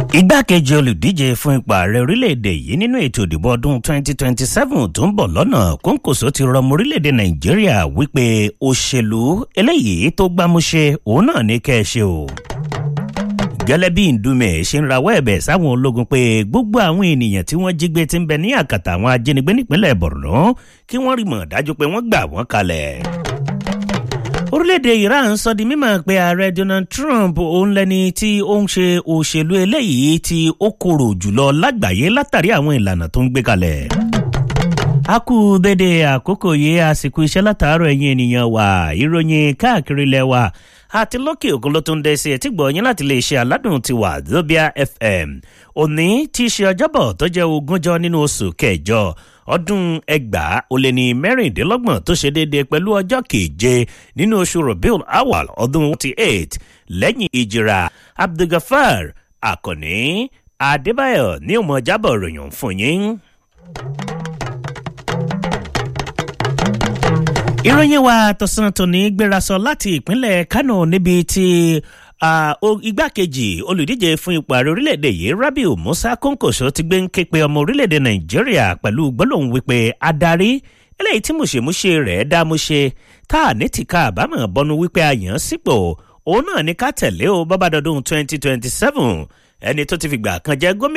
igbákejì olùdíje fún ipò ààrẹ orílẹ̀-èdè yìí nínú ètò ìdìbò ọdún 2027 tó ń bọ̀ lọ́nà kóńkòsó ti rọmọ orílẹ̀-èdè nàìjíríà wípé òṣèlú eléyìí tó gbámúṣe òun náà ní kẹ́ ẹ ṣe o gẹ́lẹ́ bí ndúmẹ̀ ṣe ń rawọ́ ẹ̀bẹ̀ sáwọn ológun pé gbogbo àwọn ènìyàn tí wọ́n jí gbé ti ń bẹ ní àkàtà àwọn ajínigbé nípínlẹ̀ borno kí wọ́n rí mọ̀ dájú pé wọ́n gbà wọ́n kalẹ̀ orílẹ̀-èdè iran sọ di mímọ̀ pé ààrẹ donald trump òun lẹni tí ó ń ṣe òṣèlú eléyìí tí ó korò jùlọ lágbàáyé látàrí àwọn ìlànà tó ń gbé kalẹ̀. a kú dédé àkókò yìí àsìkò iṣẹ́ látàárọ̀ ẹ̀yìn ènìyàn wà ìròyìn káàkiri ilẹ̀ wa àti lókè òkun ló tún dé sí etí gbọ̀nyìn láti lè ṣe aládùn ti wà zobia fm òní tí í ṣe ọjọ́bọ̀ tó jẹ́ ogúnjọ́ nínú oṣù kẹjọ ọdún ẹgbàá ó lé ní mẹ́rìndínlọ́gbọ̀n tó ṣe déédéé pẹ̀lú ọjọ́ keje nínú oṣù rabiul awal ọdún forty eight lẹ́yìn ìjìrà abdulgafar akànní adébáyọ̀ ní ọmọ jábọ̀ ròyìn fún yín. ìròyìn wa tọ̀sán tòní gbérasọ láti ìpínlẹ̀ kánò níbi tí igbákejì olùdíje fún ipò ààrẹ orílẹ̀-èdè yìí rabiu musa kónkòso ti gbé ń ké pe ọmọ orílẹ̀-èdè nàìjíríà pẹ̀lú gbólóhùn wípé adarí eléyìí tí mùṣemúṣe rẹ̀ dá múṣe tá a ní tìka àbámọ̀ bọnu wípé a yàn án sípò òun náà ní ká tẹ̀lé o bọ́bá dọdún twenty twenty seven ẹni tó ti fìgbà kan jẹ́ gómìnà.